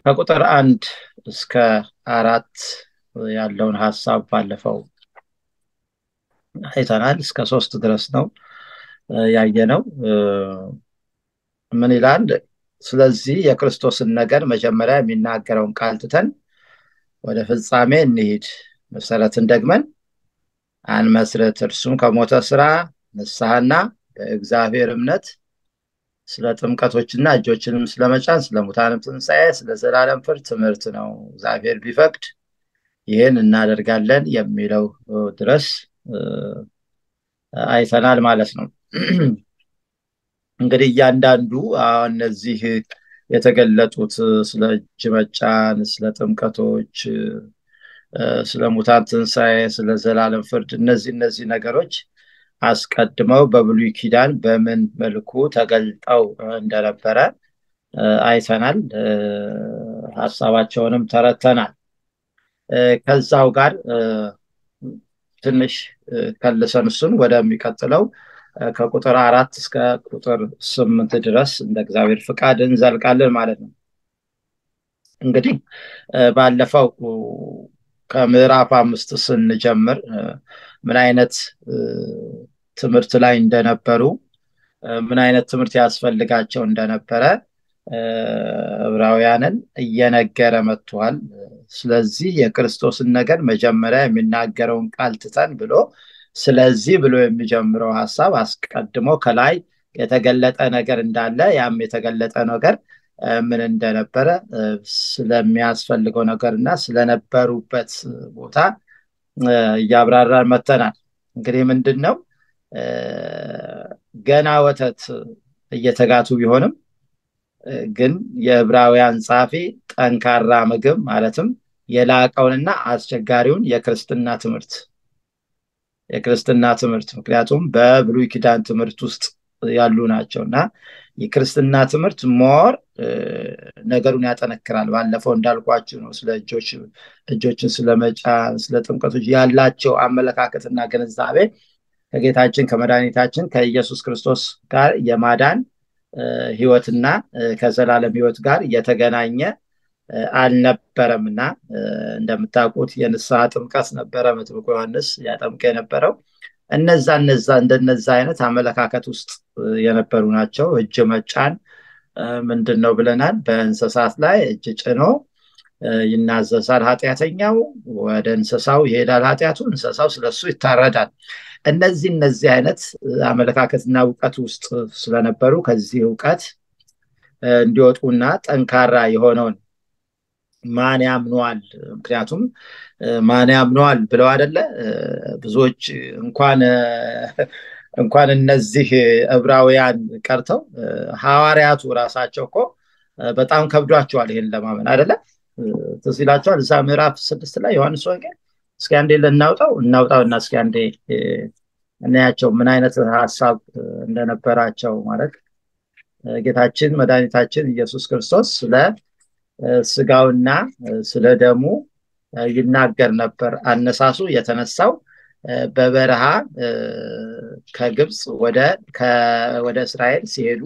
ከቁጥር አንድ እስከ አራት ያለውን ሀሳብ ባለፈው አይተናል። እስከ ሶስት ድረስ ነው ያየነው። ምን ይላል? ስለዚህ የክርስቶስን ነገር መጀመሪያ የሚናገረውን ቃል ትተን ወደ ፍጻሜ እንሂድ፣ መሰረትን ደግመን አንመስርት። እርሱም ከሞተ ስራ ንስሐና በእግዚአብሔር እምነት ስለ ጥምቀቶችና እጆችንም ስለመጫን ስለ ሙታንም ትንሣኤ ስለ ዘላለም ፍርድ ትምህርት ነው። እግዚአብሔር ቢፈቅድ ይህን እናደርጋለን የሚለው ድረስ አይተናል ማለት ነው። እንግዲህ እያንዳንዱ እነዚህ የተገለጡት ስለ እጅ መጫን፣ ስለ ጥምቀቶች፣ ስለ ሙታን ትንሣኤ፣ ስለ ዘላለም ፍርድ እነዚህ እነዚህ ነገሮች አስቀድመው በብሉይ ኪዳን በምን መልኩ ተገልጠው እንደነበረ አይተናል። ሀሳባቸውንም ተረተናል። ከዛው ጋር ትንሽ ከልሰን እሱን ወደሚቀጥለው ከቁጥር አራት እስከ ቁጥር ስምንት ድረስ እንደ እግዚአብሔር ፍቃድ እንዘልቃለን ማለት ነው። እንግዲህ ባለፈው ከምዕራፍ አምስት ስንጀምር ምን አይነት ትምህርት ላይ እንደነበሩ ምን አይነት ትምህርት ያስፈልጋቸው እንደነበረ ዕብራውያንን እየነገረ መጥቷል። ስለዚህ የክርስቶስን ነገር መጀመሪያ የሚናገረውን ቃል ትተን ብሎ ስለዚህ ብሎ የሚጀምረው ሀሳብ አስቀድሞ ከላይ የተገለጠ ነገር እንዳለ ያም የተገለጠ ነገር ምን እንደነበረ ስለሚያስፈልገው ነገር እና ስለነበሩበት ቦታ እያብራራን መተናል። እንግዲህ ምንድን ነው ገና ወተት እየተጋቱ ቢሆንም ግን የዕብራውያን ጸሐፊ ጠንካራ ምግብ ማለትም የላቀውንና አስቸጋሪውን የክርስትና ትምህርት የክርስትና ትምህርት ምክንያቱም በብሉይ ኪዳን ትምህርት ውስጥ ያሉ ናቸው እና የክርስትና ትምህርት ሞር ነገሩን ያጠነክራል። ባለፈው እንዳልኳችሁ ነው። ስለ እጆች እጆችን ስለመጫን ስለ ጥምቀቶች ያላቸው አመለካከትና ግንዛቤ ከጌታችን ከመድኃኒታችን ከኢየሱስ ክርስቶስ ጋር የማዳን ህይወትና ከዘላለም ህይወት ጋር የተገናኘ አልነበረም እና እንደምታውቁት የንስሐ ጥምቀት ነበረ መጥምቁ ዮሐንስ ያጠምቀ የነበረው እነዛ እነዛ እንደነዛ አይነት አመለካከት ውስጥ የነበሩ ናቸው። እጅ መጫን ምንድን ነው ብለናል። በእንስሳት ላይ እጅ ጭኖ ይናዘዛል ኃጢአተኛው፣ ወደ እንስሳው ይሄዳል ኃጢአቱ፣ እንስሳው ስለሱ ይታረዳል። እነዚህ እነዚህ አይነት አመለካከትና እውቀት ውስጥ ስለነበሩ ከዚህ እውቀት እንዲወጡና ጠንካራ የሆነውን ማን ያምነዋል? ምክንያቱም ማን ያምነዋል ብለው አደለ ብዙዎች እንኳን እንኳን እነዚህ ዕብራውያን ቀርተው ሐዋርያቱ ራሳቸው እኮ በጣም ከብዷቸዋል ይሄን ለማመን አደለ ትዝ ይላቸዋል እዛ ምዕራፍ ስድስት ላይ ዮሐንስ ወንጌል እስኪ አንዴ ልናውጣው እናውጣው እና እስኪ አንዴ እናያቸው ምን አይነት ሀሳብ እንደነበራቸው ማለት ጌታችን መድኃኒታችን ኢየሱስ ክርስቶስ ስለ ስጋውና ስለ ደሙ ይናገር ነበር። አነሳሱ የተነሳው በበረሃ ከግብፅ ወደ እስራኤል ሲሄዱ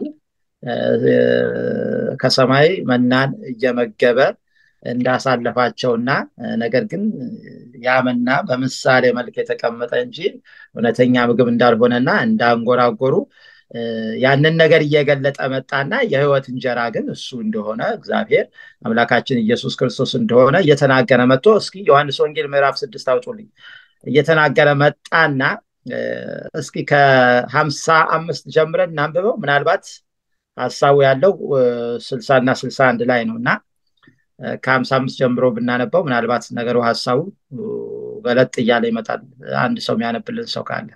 ከሰማይ መናን እየመገበ እንዳሳለፋቸውና ነገር ግን ያ መና በምሳሌ መልክ የተቀመጠ እንጂ እውነተኛ ምግብ እንዳልሆነና እንዳንጎራጎሩ ያንን ነገር እየገለጠ መጣና የህይወት እንጀራ ግን እሱ እንደሆነ እግዚአብሔር አምላካችን ኢየሱስ ክርስቶስ እንደሆነ እየተናገረ መጥቶ እስኪ ዮሐንስ ወንጌል ምዕራፍ ስድስት አውጡልኝ እየተናገረ መጣና እስኪ ከሀምሳ አምስት ጀምረን እናንብበው ምናልባት ሀሳቡ ያለው ስልሳ እና ስልሳ አንድ ላይ ነው እና ከሀምሳ አምስት ጀምሮ ብናነበው ምናልባት ነገሩ ሀሳቡ ገለጥ እያለ ይመጣል አንድ ሰው የሚያነብልን ሰው ካለ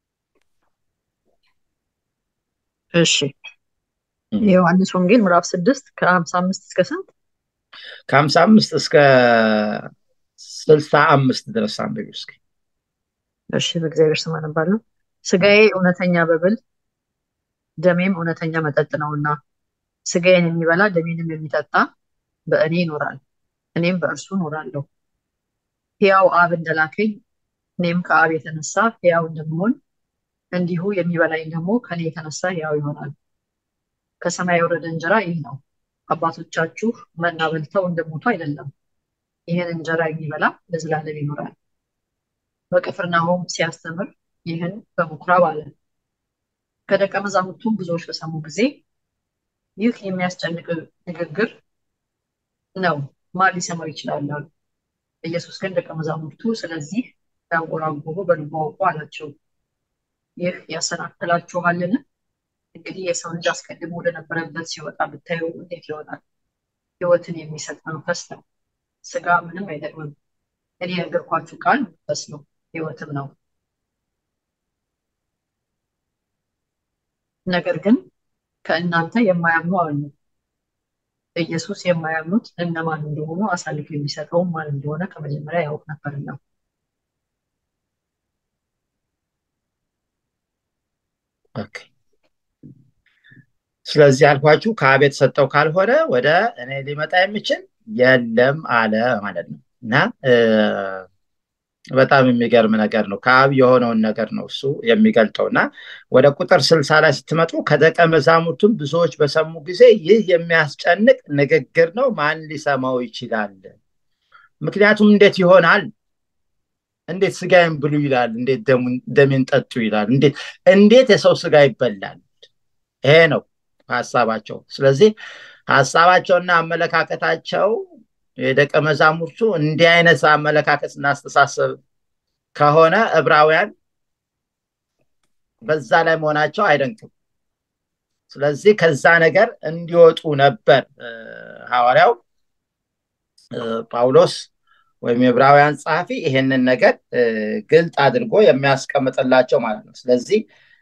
እሺ የዮሐንስ ወንጌል ምዕራፍ ስድስት ከሀምሳ አምስት እስከ ስንት ከሀምሳ አምስት እስከ ስልሳ አምስት ድረስ አንብቢ እስኪ እሺ በእግዚአብሔር ስም አነባለሁ ስጋዬ እውነተኛ በብል ደሜም እውነተኛ መጠጥ ነውና ስጋዬን የሚበላ ደሜንም የሚጠጣ በእኔ ይኖራል እኔም በእርሱ እኖራለሁ ሕያው አብ እንደላከኝ እኔም ከአብ የተነሳ ሕያው እንደምሆን እንዲሁ የሚበላኝ ደግሞ ከኔ የተነሳ ሕያው ይሆናል ከሰማይ የወረደ እንጀራ ይህ ነው አባቶቻችሁ መና በልተው እንደሞቱ አይደለም። ይህን እንጀራ የሚበላ ለዘላለም ይኖራል። በቅፍርናሆም ሲያስተምር ይህን በምኩራብ አለ። ከደቀ መዛሙርቱም ብዙዎች በሰሙ ጊዜ ይህ የሚያስጨንቅ ንግግር ነው፣ ማን ሊሰማው ይችላል አሉ። ኢየሱስ ግን ደቀ መዛሙርቱ ስለዚህ ያንጎራጎሩ በልቡ አውቆ አላቸው፣ ይህ ያሰናክላችኋልን? እንግዲህ የሰው ልጅ አስቀድሞ ወደነበረበት ሲወጣ ብታዩ እንዴት ይሆናል? ሕይወትን የሚሰጥ መንፈስ ነው፣ ስጋ ምንም አይጠቅምም። እኔ የነገርኳችሁ ቃል መንፈስ ነው፣ ሕይወትም ነው። ነገር ግን ከእናንተ የማያምኑ አሉ። ኢየሱስ የማያምኑት እነማን እንደሆኑ አሳልፎ የሚሰጠውም ማን እንደሆነ ከመጀመሪያ ያውቅ ነበርና። ኦኬ። ስለዚህ አልኳችሁ ከአብ የተሰጠው ካልሆነ ወደ እኔ ሊመጣ የሚችል የለም አለ ማለት ነው። እና በጣም የሚገርም ነገር ነው። ከአብ የሆነውን ነገር ነው እሱ የሚገልጠው እና ወደ ቁጥር ስልሳ ላይ ስትመጡ ከደቀ መዛሙርቱም ብዙዎች በሰሙ ጊዜ ይህ የሚያስጨንቅ ንግግር ነው፣ ማን ሊሰማው ይችላል? ምክንያቱም እንዴት ይሆናል? እንዴት ስጋዬን ብሉ ይላል? እንዴት ደሜን ጠጡ ይላል? እንዴት የሰው ስጋ ይበላል? ይሄ ነው ሀሳባቸው። ስለዚህ ሀሳባቸውና አመለካከታቸው የደቀ መዛሙርቱ እንዲህ አይነት አመለካከትና አስተሳሰብ ከሆነ ዕብራውያን በዛ ላይ መሆናቸው አይደንቅም። ስለዚህ ከዛ ነገር እንዲወጡ ነበር ሐዋርያው ጳውሎስ ወይም የዕብራውያን ጸሐፊ ይሄንን ነገር ግልጥ አድርጎ የሚያስቀምጥላቸው ማለት ነው። ስለዚህ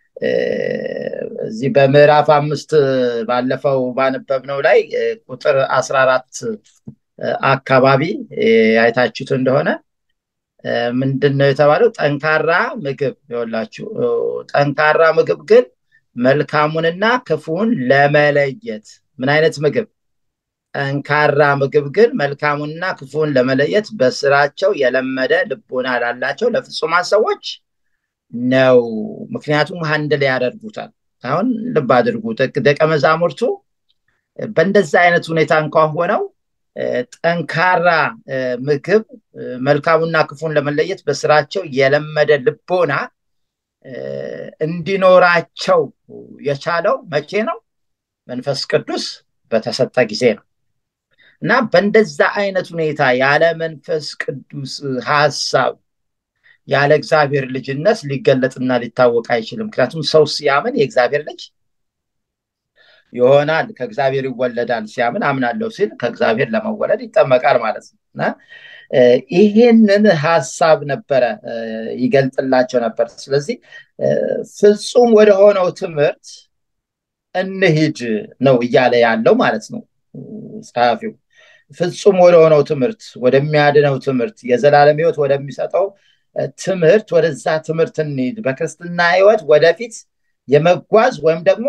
እዚህ በምዕራፍ አምስት ባለፈው ባነበብነው ላይ ቁጥር አስራ አራት አካባቢ አይታችሁት እንደሆነ ምንድን ነው የተባለው? ጠንካራ ምግብ ይኸውላችሁ፣ ጠንካራ ምግብ ግን መልካሙንና ክፉን ለመለየት ምን አይነት ምግብ? ጠንካራ ምግብ ግን መልካሙንና ክፉን ለመለየት በስራቸው የለመደ ልቦና ላላቸው ለፍጹማን ሰዎች ነው። ምክንያቱም ሀንድል ያደርጉታል። አሁን ልብ አድርጉ፣ ደቀ መዛሙርቱ በእንደዛ አይነት ሁኔታ እንኳን ሆነው ጠንካራ ምግብ መልካሙና ክፉን ለመለየት በስራቸው የለመደ ልቦና እንዲኖራቸው የቻለው መቼ ነው? መንፈስ ቅዱስ በተሰጠ ጊዜ ነው። እና በእንደዛ አይነት ሁኔታ ያለ መንፈስ ቅዱስ ሀሳብ ያለ እግዚአብሔር ልጅነት ሊገለጥና ሊታወቅ አይችልም። ምክንያቱም ሰው ሲያምን የእግዚአብሔር ልጅ ይሆናል፣ ከእግዚአብሔር ይወለዳል። ሲያምን አምናለሁ ሲል ከእግዚአብሔር ለመወለድ ይጠመቃል ማለት ነው እና ይሄንን ሀሳብ ነበረ ይገልጥላቸው ነበር። ስለዚህ ፍጹም ወደሆነው ትምህርት እንሂድ ነው እያለ ያለው ማለት ነው ጸሐፊው። ፍጹም ወደሆነው ትምህርት፣ ወደሚያድነው ትምህርት፣ የዘላለም ሕይወት ወደሚሰጠው ትምህርት፣ ወደዛ ትምህርት እንሂድ። በክርስትና ሕይወት ወደፊት የመጓዝ ወይም ደግሞ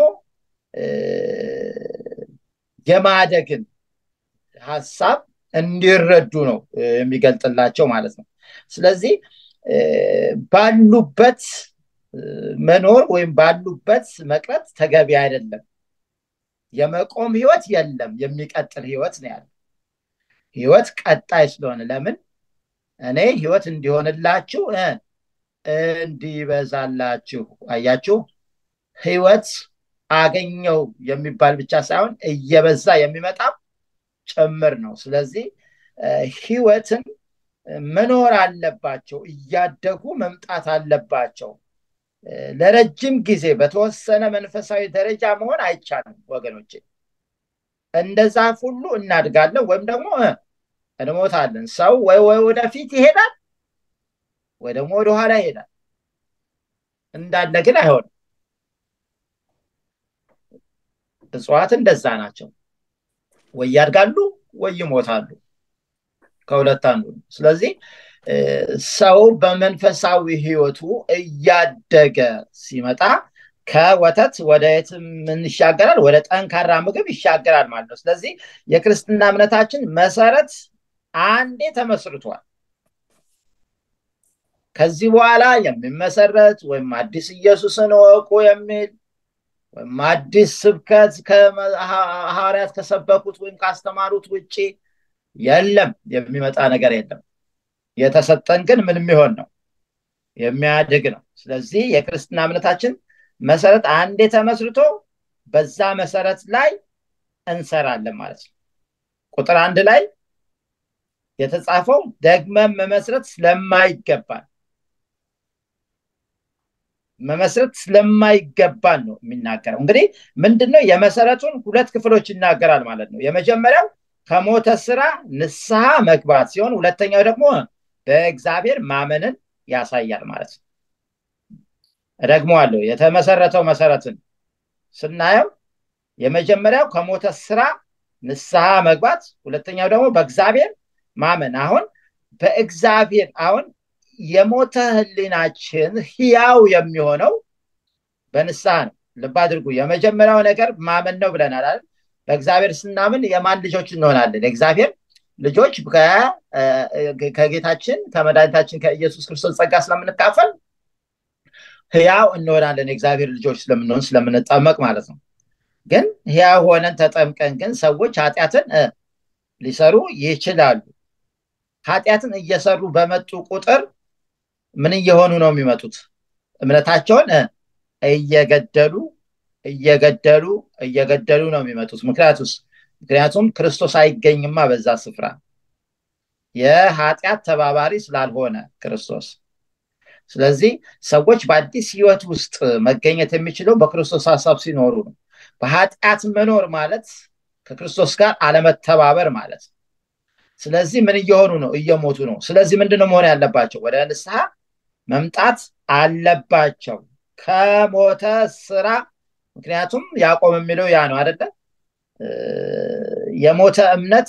የማደግን ሀሳብ እንዲረዱ ነው የሚገልጥላቸው ማለት ነው። ስለዚህ ባሉበት መኖር ወይም ባሉበት መቅረት ተገቢ አይደለም። የመቆም ህይወት የለም፣ የሚቀጥል ህይወት ነው ያለው። ህይወት ቀጣይ ስለሆነ ለምን እኔ ህይወት እንዲሆንላችሁ እንዲበዛላችሁ። አያችሁ፣ ህይወት አገኘው የሚባል ብቻ ሳይሆን እየበዛ የሚመጣም ጭምር ነው። ስለዚህ ህይወትን መኖር አለባቸው፣ እያደጉ መምጣት አለባቸው። ለረጅም ጊዜ በተወሰነ መንፈሳዊ ደረጃ መሆን አይቻልም ወገኖቼ። እንደ ዛፍ ሁሉ እናድጋለን ወይም ደግሞ እንሞታለን። ሰው ወይ ወይ ወደፊት ይሄዳል ወይ ደግሞ ወደኋላ ይሄዳል። እንዳለ ግን አይሆንም። እጽዋት እንደዛ ናቸው። ወይ ያድጋሉ ወይ ይሞታሉ። ከሁለት አንዱ። ስለዚህ ሰው በመንፈሳዊ ህይወቱ እያደገ ሲመጣ ከወተት ወደ የት ምን ይሻገራል? ወደ ጠንካራ ምግብ ይሻገራል ማለት ነው። ስለዚህ የክርስትና እምነታችን መሰረት አንዴ ተመስርቷል። ከዚህ በኋላ የሚመሰረት ወይም አዲስ ኢየሱስን እወቁ የሚል ወይም አዲስ ስብከት ሐዋርያት ከሰበኩት ወይም ካስተማሩት ውጭ የለም የሚመጣ ነገር የለም የተሰጠን ግን ምን የሚሆን ነው የሚያድግ ነው ስለዚህ የክርስትና እምነታችን መሰረት አንዴ ተመስርቶ በዛ መሰረት ላይ እንሰራለን ማለት ነው ቁጥር አንድ ላይ የተጻፈው ደግመን መመስረት ስለማይገባን መመስረት ስለማይገባን ነው የሚናገረው እንግዲህ ምንድነው የመሰረቱን ሁለት ክፍሎች ይናገራል ማለት ነው የመጀመሪያው ከሞተ ስራ ንስሐ መግባት ሲሆን ሁለተኛው ደግሞ በእግዚአብሔር ማመንን ያሳያል ማለት ነው ደግሞ አለው የተመሰረተው መሰረትን ስናየው የመጀመሪያው ከሞተ ስራ ንስሐ መግባት ሁለተኛው ደግሞ በእግዚአብሔር ማመን አሁን በእግዚአብሔር አሁን የሞተ ህሊናችን ህያው የሚሆነው በንስሐ ነው ልብ አድርጉ የመጀመሪያው ነገር ማመን ነው ብለናል አይደል በእግዚአብሔር ስናምን የማን ልጆች እንሆናለን እግዚአብሔር ልጆች ከጌታችን ከመድኃኒታችን ከኢየሱስ ክርስቶስ ጸጋ ስለምንካፈል ህያው እንሆናለን የእግዚአብሔር ልጆች ስለምንሆን ስለምንጠመቅ ማለት ነው ግን ህያው ሆነን ተጠምቀን ግን ሰዎች ኃጢአትን ሊሰሩ ይችላሉ ኃጢአትን እየሰሩ በመጡ ቁጥር ምን እየሆኑ ነው የሚመጡት እምነታቸውን እየገደሉ እየገደሉ እየገደሉ ነው የሚመጡት ምክንያቱስ ምክንያቱም ክርስቶስ አይገኝማ በዛ ስፍራ የኃጢአት ተባባሪ ስላልሆነ ክርስቶስ ስለዚህ ሰዎች በአዲስ ህይወት ውስጥ መገኘት የሚችለው በክርስቶስ ሀሳብ ሲኖሩ ነው በኃጢአት መኖር ማለት ከክርስቶስ ጋር አለመተባበር ማለት ስለዚህ ምን እየሆኑ ነው እየሞቱ ነው ስለዚህ ምንድነው መሆን ያለባቸው ወደ ንስሐ መምጣት አለባቸው ከሞተ ስራ ምክንያቱም ያዕቆብ የሚለው ያ ነው አደለ የሞተ እምነት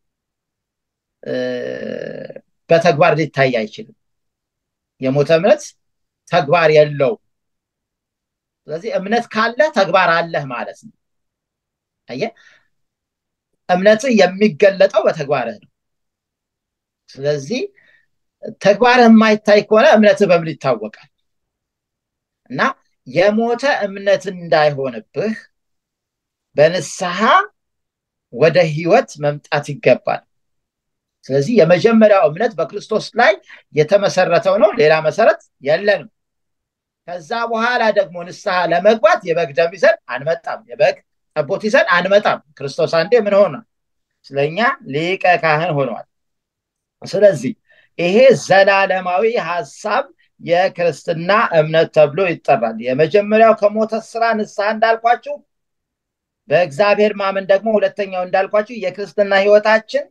በተግባር ሊታይ አይችልም የሞተ እምነት ተግባር የለው ስለዚህ እምነት ካለ ተግባር አለህ ማለት ነው አየ እምነት የሚገለጠው በተግባርህ ነው ስለዚህ ተግባርህ የማይታይ ከሆነ እምነትህ በምን ይታወቃል እና የሞተ እምነት እንዳይሆንብህ በንስሐ ወደ ህይወት መምጣት ይገባል ስለዚህ የመጀመሪያው እምነት በክርስቶስ ላይ የተመሰረተው ነው ሌላ መሰረት የለንም ከዛ በኋላ ደግሞ ንስሐ ለመግባት የበግ ደም ይዘን አንመጣም የበግ ጠቦት ይዘን አንመጣም ክርስቶስ አንዴ ምን ሆነ ስለኛ ሊቀ ካህን ሆኗል ስለዚህ ይሄ ዘላለማዊ ሀሳብ የክርስትና እምነት ተብሎ ይጠራል የመጀመሪያው ከሞተ ስራ ንስሐ እንዳልኳችሁ በእግዚአብሔር ማመን ደግሞ ሁለተኛው እንዳልኳችሁ የክርስትና ህይወታችን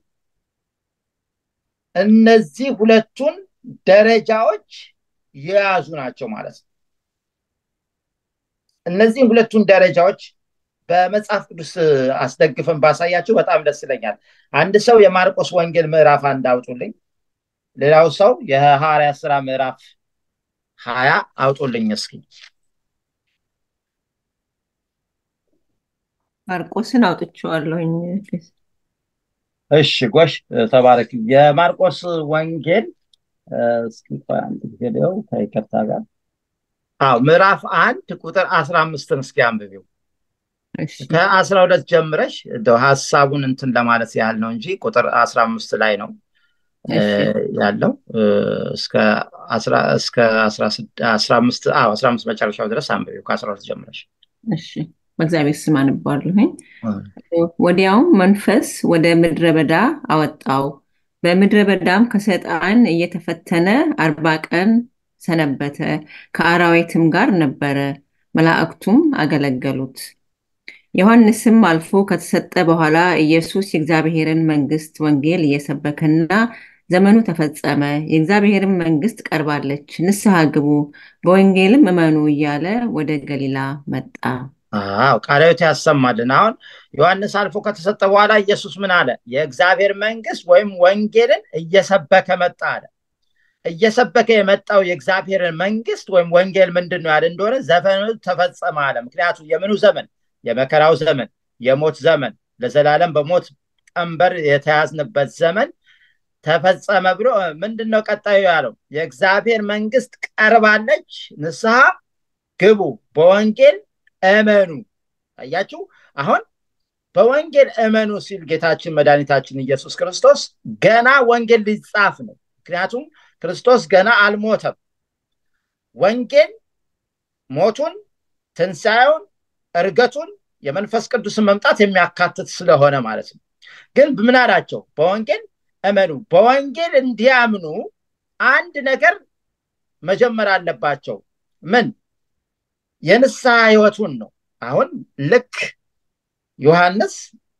እነዚህ ሁለቱን ደረጃዎች የያዙ ናቸው ማለት ነው እነዚህ ሁለቱን ደረጃዎች በመጽሐፍ ቅዱስ አስደግፈን ባሳያችሁ በጣም ደስ ይለኛል አንድ ሰው የማርቆስ ወንጌል ምዕራፍ አንድ አውጡልኝ ሌላው ሰው የሐዋርያ ስራ ምዕራፍ ሀያ አውጡልኝ እስኪ ማርቆስን አውጥቼዋለሁኝ እሺ ጎሽ ተባረክ የማርቆስ ወንጌል እስኪ አንድ ጊዜ ሊው ከይቅርታ ጋር አዎ ምዕራፍ አንድ ቁጥር አስራ አምስትን እስኪ አንብቢው ከአስራ ሁለት ጀምረሽ እንደው ሀሳቡን እንትን ለማለት ያህል ነው እንጂ ቁጥር አስራ አምስት ላይ ነው ያለው እስከ አስራ አምስት መጨረሻው ድረስ አንብቢው ከአስራ ሁለት ጀምረሽ እሺ በእግዚአብሔር ስም አነባለሁኝ ወዲያውም መንፈስ ወደ ምድረ በዳ አወጣው በምድረ በዳም ከሰይጣን እየተፈተነ አርባ ቀን ሰነበተ ከአራዊትም ጋር ነበረ መላእክቱም አገለገሉት ዮሐንስም አልፎ ከተሰጠ በኋላ ኢየሱስ የእግዚአብሔርን መንግስት ወንጌል እየሰበከና ዘመኑ ተፈጸመ የእግዚአብሔርን መንግስት ቀርባለች ንስሐ ግቡ በወንጌልም እመኑ እያለ ወደ ገሊላ መጣ አዎ ቃላዊት ያሰማልን አሁን ዮሐንስ አልፎ ከተሰጠ በኋላ ኢየሱስ ምን አለ የእግዚአብሔር መንግስት ወይም ወንጌልን እየሰበከ መጣ አለ እየሰበከ የመጣው የእግዚአብሔርን መንግስት ወይም ወንጌል ምንድን ነው ያለ እንደሆነ ዘመኑ ተፈጸመ አለ ምክንያቱ የምኑ ዘመን የመከራው ዘመን የሞት ዘመን ለዘላለም በሞት ቀንበር የተያዝንበት ዘመን ተፈጸመ ብሎ ምንድን ነው ቀጣዩ ያለው የእግዚአብሔር መንግስት ቀርባለች ንስሐ ግቡ በወንጌል እመኑ አያችሁ አሁን በወንጌል እመኑ ሲል ጌታችን መድኃኒታችን ኢየሱስ ክርስቶስ ገና ወንጌል ሊጻፍ ነው ምክንያቱም ክርስቶስ ገና አልሞተም ወንጌል ሞቱን ትንሣኤውን እርገቱን የመንፈስ ቅዱስን መምጣት የሚያካትት ስለሆነ ማለት ነው ግን ምን አላቸው በወንጌል እመኑ በወንጌል እንዲያምኑ አንድ ነገር መጀመር አለባቸው ምን የንስሐ ህይወቱን ነው አሁን ልክ ዮሐንስ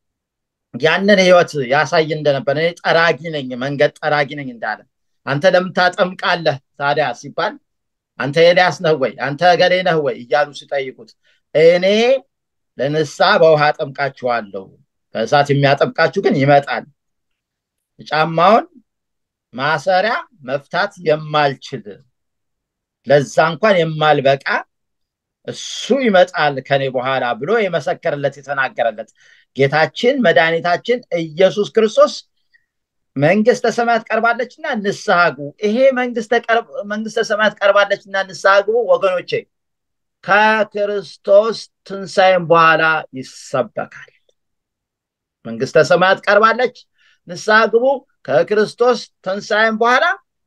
ያንን ህይወት ያሳይ እንደነበር እኔ ጠራጊ ነኝ መንገድ ጠራጊ ነኝ እንዳለ አንተ ለምን ታጠምቃለህ ታዲያ ሲባል አንተ ኤልያስ ነህ ወይ አንተ ገሌ ነህ ወይ እያሉ ሲጠይቁት እኔ ለንስሐ በውሃ አጠምቃችኋለሁ በእሳት የሚያጠምቃችሁ ግን ይመጣል ጫማውን ማሰሪያ መፍታት የማልችል ለዛ እንኳን የማልበቃ እሱ ይመጣል ከኔ በኋላ ብሎ የመሰከረለት የተናገረለት ጌታችን መድኃኒታችን ኢየሱስ ክርስቶስ መንግስተ ሰማያት ቀርባለችና ንስሐ ግቡ ይሄ መንግስተ ሰማያት ቀርባለችና ንስሐ ግቡ ወገኖቼ ከክርስቶስ ትንሣኤም በኋላ ይሰበካል መንግስተ ሰማያት ቀርባለች ንስሐ ግቡ ከክርስቶስ ትንሣኤም በኋላ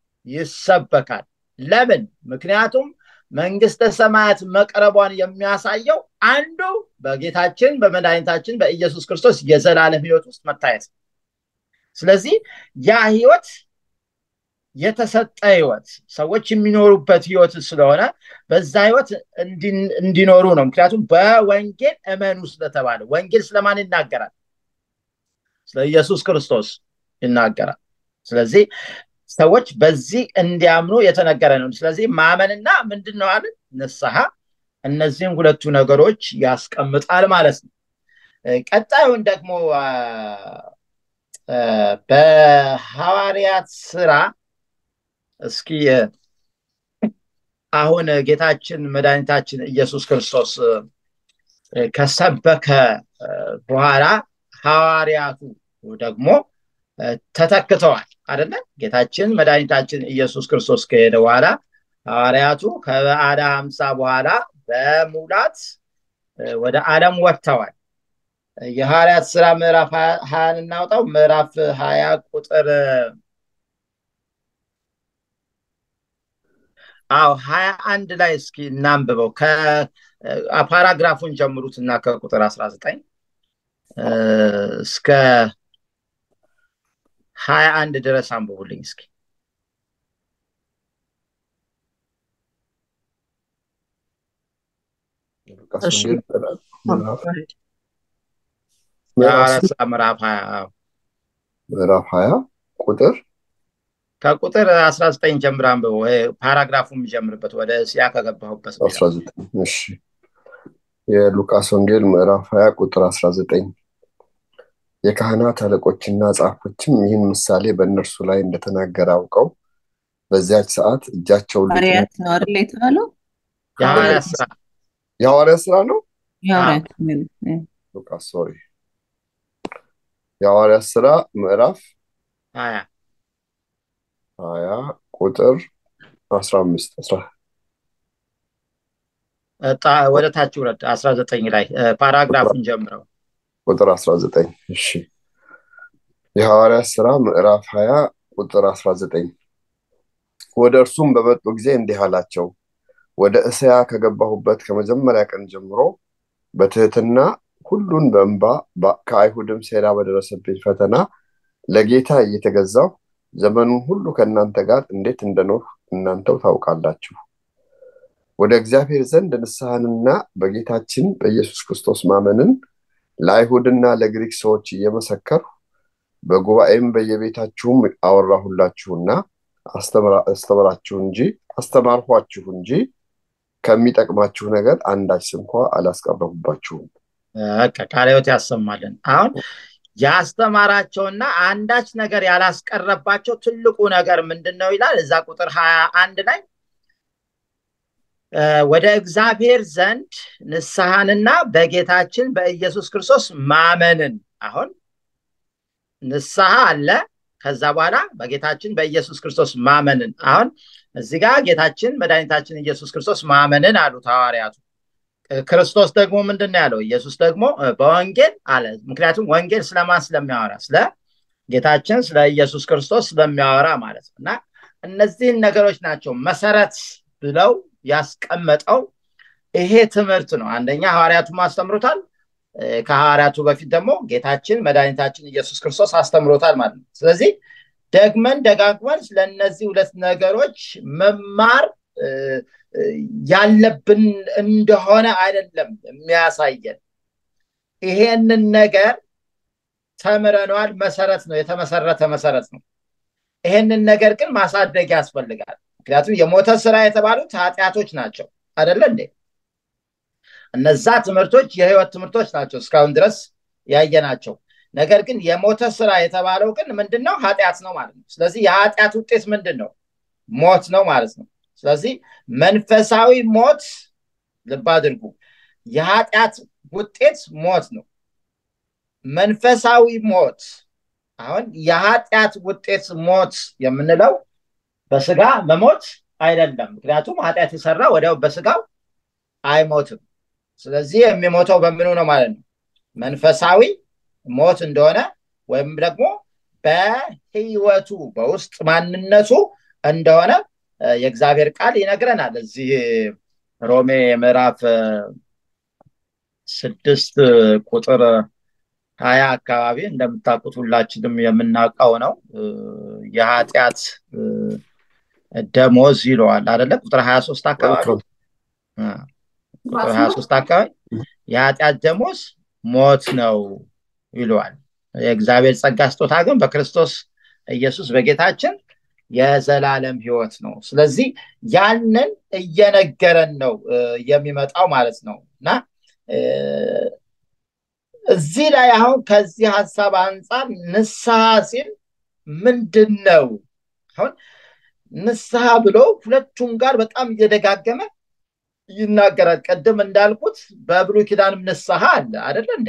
ይሰበካል ለምን ምክንያቱም መንግስተ ሰማያት መቅረቧን የሚያሳየው አንዱ በጌታችን በመድኃኒታችን በኢየሱስ ክርስቶስ የዘላለም ህይወት ውስጥ መታየት ስለዚህ ያ ህይወት የተሰጠ ህይወት ሰዎች የሚኖሩበት ህይወት ስለሆነ በዛ ህይወት እንዲኖሩ ነው ምክንያቱም በወንጌል እመኑ ስለተባለ ወንጌል ስለማን ይናገራል ስለ ኢየሱስ ክርስቶስ ይናገራል ስለዚህ ሰዎች በዚህ እንዲያምኑ የተነገረ ነው ስለዚህ ማመንና ምንድን ነው አለ ንስሐ እነዚህም ሁለቱ ነገሮች ያስቀምጣል ማለት ነው ቀጣዩን ደግሞ በሐዋርያት ስራ እስኪ አሁን ጌታችን መድኃኒታችን ኢየሱስ ክርስቶስ ከሰበከ በኋላ ሐዋርያቱ ደግሞ ተተክተዋል አደለ ጌታችን መድኃኒታችን ኢየሱስ ክርስቶስ ከሄደ በኋላ ሐዋርያቱ ከበዓለ ሀምሳ በኋላ በሙላት ወደ ዓለም ወጥተዋል የሐዋርያት ስራ ምዕራፍ ሀያን እናውጣው ምዕራፍ ሀያ ቁጥር አዎ ሀያ አንድ ላይ እስኪ እናንብበው ከፓራግራፉን ጀምሩት እና ከቁጥር አስራ ዘጠኝ እስከ ሀያ አንድ ድረስ አንብቡልኝ እስኪ ምዕራፍ ሀያ ምዕራፍ ሀያ ቁጥር ከቁጥር አስራ ዘጠኝ ጀምር አንብበው ፓራግራፉ የሚጀምርበት ወደ እስያ ከገባሁበት አስራ ዘጠኝ እሺ የሉቃስ ወንጌል ምዕራፍ ሀያ ቁጥር አስራ ዘጠኝ የካህናት አለቆችና ጻፎችም ይህን ምሳሌ በእነርሱ ላይ እንደተናገረ አውቀው በዚያች ሰዓት እጃቸውን ሐዋርያት ነው አይደል የተባለው? የሐዋርያት ስራ የሐዋርያት ስራ ነው የሐዋርያት ሉቃስ ሶሪ የሐዋርያት ስራ ምዕራፍ ሀያ ሀያ ቁጥር አስራ አምስት ወደ ታች ውረድ አስራ ዘጠኝ ላይ ፓራግራፉን ጀምረው ቁጥር 19 እሺ የሐዋርያት ስራ ምዕራፍ 20 ቁጥር 19 ወደ እርሱም በመጡ ጊዜ እንዲህ አላቸው ወደ እስያ ከገባሁበት ከመጀመሪያ ቀን ጀምሮ በትህትና ሁሉን በእንባ ከአይሁድም ሴራ በደረሰብኝ ፈተና ለጌታ እየተገዛሁ ዘመኑን ሁሉ ከእናንተ ጋር እንዴት እንደኖር እናንተው ታውቃላችሁ ወደ እግዚአብሔር ዘንድ ንስሐንና በጌታችን በኢየሱስ ክርስቶስ ማመንን ለአይሁድና ለግሪክ ሰዎች እየመሰከርሁ በጉባኤም በየቤታችሁም አወራሁላችሁና አስተምራችሁ እንጂ አስተማርኋችሁ እንጂ ከሚጠቅማችሁ ነገር አንዳች ስንኳ አላስቀረቡባችሁም ቃለ ሕይወት ያሰማልን አሁን ያስተማራቸውና አንዳች ነገር ያላስቀረባቸው ትልቁ ነገር ምንድን ነው ይላል እዛ ቁጥር ሀያ አንድ ላይ ወደ እግዚአብሔር ዘንድ ንስሐንና በጌታችን በኢየሱስ ክርስቶስ ማመንን አሁን ንስሐ አለ ከዛ በኋላ በጌታችን በኢየሱስ ክርስቶስ ማመንን አሁን እዚህ ጋር ጌታችን መድኃኒታችን ኢየሱስ ክርስቶስ ማመንን አሉት ሐዋርያቱ ክርስቶስ ደግሞ ምንድን ነው ያለው? ኢየሱስ ደግሞ በወንጌል አለ። ምክንያቱም ወንጌል ስለማን ስለሚያወራ? ስለ ጌታችን ስለ ኢየሱስ ክርስቶስ ስለሚያወራ ማለት ነው። እና እነዚህን ነገሮች ናቸው መሰረት ብለው ያስቀመጠው ይሄ ትምህርት ነው። አንደኛ ሐዋርያቱም አስተምሮታል። ከሐዋርያቱ በፊት ደግሞ ጌታችን መድኃኒታችን ኢየሱስ ክርስቶስ አስተምሮታል ማለት ነው። ስለዚህ ደግመን ደጋግመን ስለነዚህ ሁለት ነገሮች መማር ያለብን እንደሆነ አይደለም የሚያሳየን። ይሄንን ነገር ተምረነዋል። መሰረት ነው፣ የተመሰረተ መሰረት ነው። ይሄንን ነገር ግን ማሳደግ ያስፈልጋል። ምክንያቱም የሞተ ስራ የተባሉት ኃጢአቶች ናቸው አይደለ እንዴ? እነዛ ትምህርቶች የህይወት ትምህርቶች ናቸው እስካሁን ድረስ ያየናቸው። ነገር ግን የሞተ ስራ የተባለው ግን ምንድን ነው? ኃጢአት ነው ማለት ነው። ስለዚህ የኃጢአት ውጤት ምንድን ነው? ሞት ነው ማለት ነው። ስለዚህ መንፈሳዊ ሞት ልብ አድርጉ፣ የኃጢአት ውጤት ሞት ነው። መንፈሳዊ ሞት አሁን የኃጢአት ውጤት ሞት የምንለው በስጋ መሞት አይደለም። ምክንያቱም ኃጢአት የሰራ ወዲያው በስጋው አይሞትም። ስለዚህ የሚሞተው በምኑ ነው ማለት ነው? መንፈሳዊ ሞት እንደሆነ ወይም ደግሞ በህይወቱ በውስጥ ማንነቱ እንደሆነ የእግዚአብሔር ቃል ይነግረናል። እዚህ ሮሜ ምዕራፍ ስድስት ቁጥር ሀያ አካባቢ እንደምታውቁት ሁላችንም የምናውቀው ነው። የኃጢአት ደሞዝ ይለዋል አደለ? ቁጥር ሀያ ሶስት አካባቢ ቁጥር ሀያ ሶስት አካባቢ የኃጢአት ደሞዝ ሞት ነው ይለዋል። የእግዚአብሔር ጸጋ ስጦታ ግን በክርስቶስ ኢየሱስ በጌታችን የዘላለም ህይወት ነው። ስለዚህ ያንን እየነገረን ነው የሚመጣው ማለት ነው እና እዚህ ላይ አሁን ከዚህ ሀሳብ አንጻር ንስሐ ሲል ምንድን ነው? አሁን ንስሐ ብሎ ሁለቱም ጋር በጣም እየደጋገመ ይናገራል። ቅድም እንዳልኩት በብሉይ ኪዳንም ንስሐ አለ አደለ እንዴ?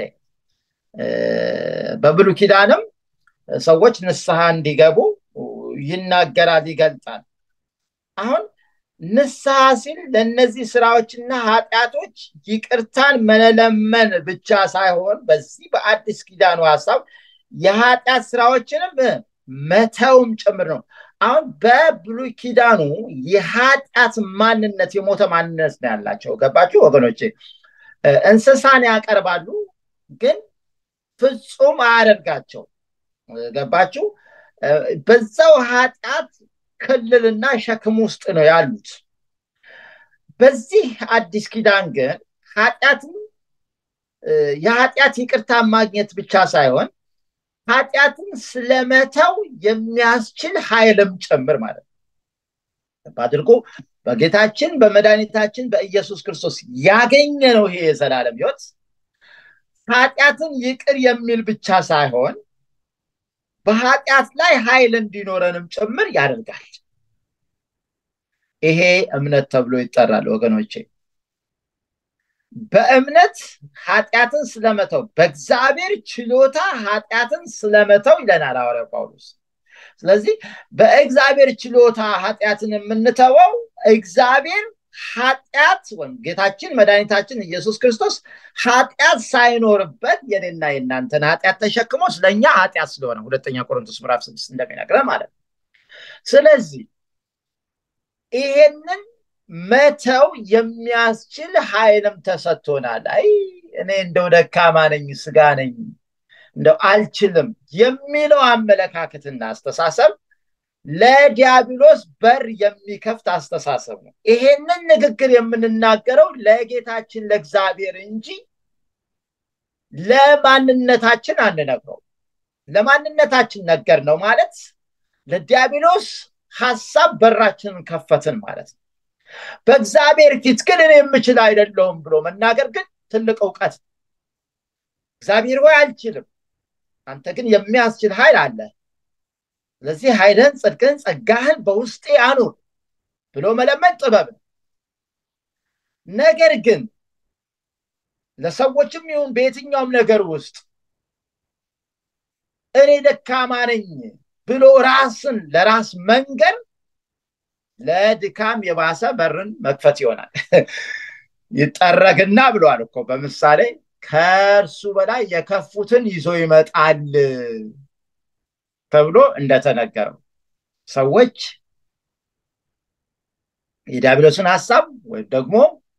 በብሉይ ኪዳንም ሰዎች ንስሐ እንዲገቡ ይናገራል፣ ይገልጣል። አሁን ንስሐ ሲል ለእነዚህ ስራዎችና ኃጢአቶች ይቅርታን መለመን ብቻ ሳይሆን በዚህ በአዲስ ኪዳኑ ሀሳብ የኃጢአት ስራዎችንም መተውም ጭምር ነው። አሁን በብሉይ ኪዳኑ የኃጢአት ማንነት የሞተ ማንነት ነው ያላቸው። ገባችሁ ወገኖቼ? እንስሳን ያቀርባሉ፣ ግን ፍጹም አያደርጋቸው። ገባችሁ? በዛው ኃጢአት ክልልና ሸክም ውስጥ ነው ያሉት። በዚህ አዲስ ኪዳን ግን ኃጢአትን የኃጢአት ይቅርታ ማግኘት ብቻ ሳይሆን ኃጢአትን ስለመተው የሚያስችል ኃይልም ጭምር ማለት ነው። አድርጎ በጌታችን በመድኃኒታችን በኢየሱስ ክርስቶስ ያገኘ ነው ይሄ የዘላለም ህይወት ኃጢአትን ይቅር የሚል ብቻ ሳይሆን በኃጢአት ላይ ኃይል እንዲኖረንም ጭምር ያደርጋል። ይሄ እምነት ተብሎ ይጠራል ወገኖቼ። በእምነት ኃጢአትን ስለመተው በእግዚአብሔር ችሎታ ኃጢአትን ስለመተው ይለናል ሐዋርያው ጳውሎስ። ስለዚህ በእግዚአብሔር ችሎታ ኃጢአትን የምንተወው እግዚአብሔር ኃጢአት ወይም ጌታችን መድኃኒታችን ኢየሱስ ክርስቶስ ኃጢአት ሳይኖርበት የኔና የእናንተን ኃጢአት ተሸክሞ ስለኛ ኃጢአት ስለሆነ ሁለተኛ ቆሮንቶስ ምዕራፍ ስድስት እንደሚነግረን ማለት ነው። ስለዚህ ይሄንን መተው የሚያስችል ኃይልም ተሰጥቶናል። አይ እኔ እንደው ደካማ ነኝ፣ ስጋ ነኝ፣ እንደው አልችልም የሚለው አመለካከትና አስተሳሰብ ለዲያብሎስ በር የሚከፍት አስተሳሰብ ነው። ይሄንን ንግግር የምንናገረው ለጌታችን ለእግዚአብሔር እንጂ ለማንነታችን አንነግረው። ለማንነታችን ነገር ነው ማለት ለዲያብሎስ ሀሳብ በራችንን ከፈትን ማለት ነው። በእግዚአብሔር ፊት ግን እኔ የምችል አይደለሁም ብሎ መናገር ግን ትልቅ እውቀት ነው። እግዚአብሔር ሆይ አልችልም፣ አንተ ግን የሚያስችል ኃይል አለ። ስለዚህ ኃይልህን፣ ጽድቅህን፣ ጸጋህን በውስጤ አኑር ብሎ መለመን ጥበብ ነው። ነገር ግን ለሰዎችም ይሁን በየትኛውም ነገር ውስጥ እኔ ደካማ ነኝ ብሎ ራስን ለራስ መንገር ለድካም የባሰ በርን መክፈት ይሆናል። ይጠረግና ብለዋል እኮ በምሳሌ ከእርሱ በላይ የከፉትን ይዞ ይመጣል ተብሎ እንደተነገረው ሰዎች የዲያብሎስን ሀሳብ ወይም ደግሞ